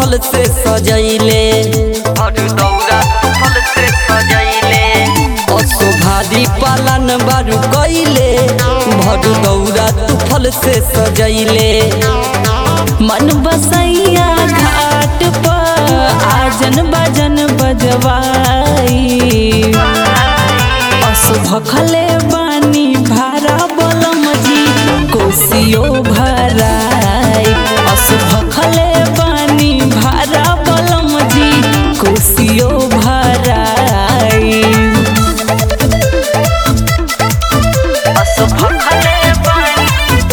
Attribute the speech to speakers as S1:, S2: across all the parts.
S1: फल से सजैले भर दौरा तू फल से सजैले असोभारी पालन बारू कैले भर दौरा तू फल से सजैले
S2: मन बसैया घाट पर आजन बजन बजवाई असुभखले बानी भारा बलम जी कोसियो भराई असुभखले बानी भारा बलम जी कोसियो भराई असुभखले बानी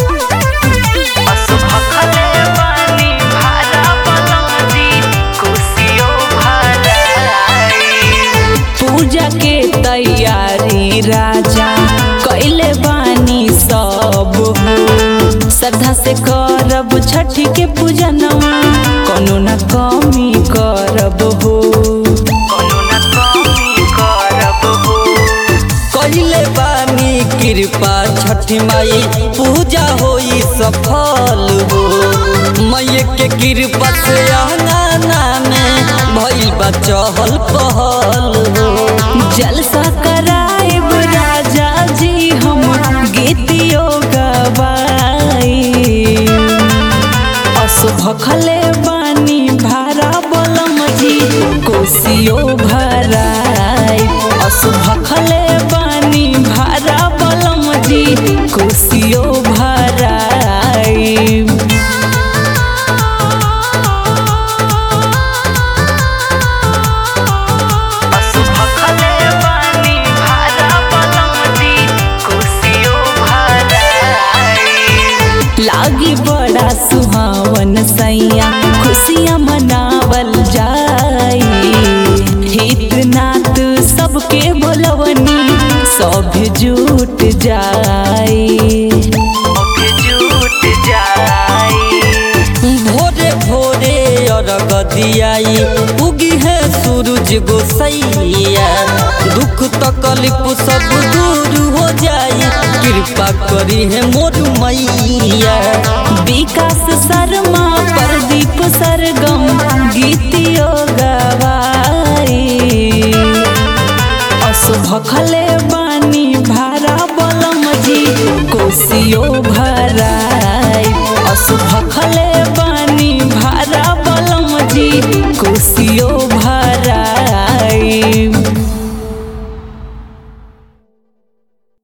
S2: असुभखले बानी भारा बलम जी कोसियो भराई पूजा के तैयारी राजा कैले बानी सब हो श्रद्धा से करब छठी के पूजनवा कोनो न कमी करब हो कोनो न कमी करब हो
S1: कैले बानी कृपा छठी माई पूजा होई सफल हो मैये के कृपा से आंगना में भइल बा चहल पहल हो
S2: जलसा कराएब राजा जी हम गीतियो गवाई असुभखले बानी भारा बलम जी कोसियो भराई असुभखले बानी भारा बलम जी कोसियो भराई असुभखले बानी भारा बलम जी कोसियो भराई लागी बड़ा सुहावन सैया खुशियाँ मनावल जाई हित नात सबके बोलवनी सब जुट जाई जुट जाई
S1: भोरे भोरे अरग दियाई उगी है सूरज गोसैया दुख तकलीफ सब दूर हो जाई कृपा करी है मोर मैया
S2: विकास शर्मा प्रदीप सरगम गीतियो गवाई असुभखले बानी भारा बलम जी कोसियो भरा